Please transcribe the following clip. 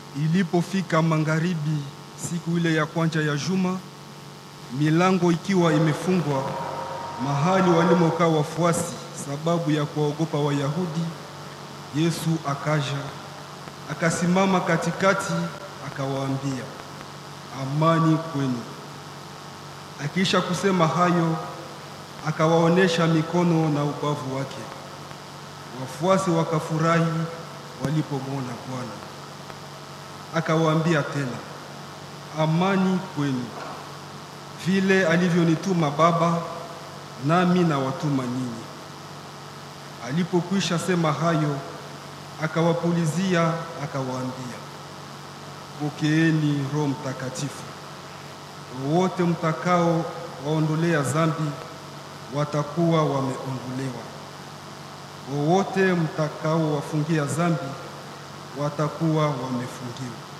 Ilipofika magharibi siku ile ya kwanza ya juma, milango ikiwa imefungwa mahali walimokaa wafuasi, sababu ya kuwaogopa Wayahudi, Yesu akaja akasimama katikati, akawaambia, amani kwenu. Akiisha kusema hayo, akawaonesha mikono na ubavu wake. Wafuasi wakafurahi walipomwona Bwana. Akawaambia tena, amani kwenu. Vile alivyonituma Baba, nami nawatuma ninyi. Alipokwisha sema hayo, akawapulizia, akawaambia, pokeeni Roho Mtakatifu. Wote mtakao waondolea dhambi watakuwa wameondolewa, wowote mtakao wafungia dhambi watakuwa wamefungiwa.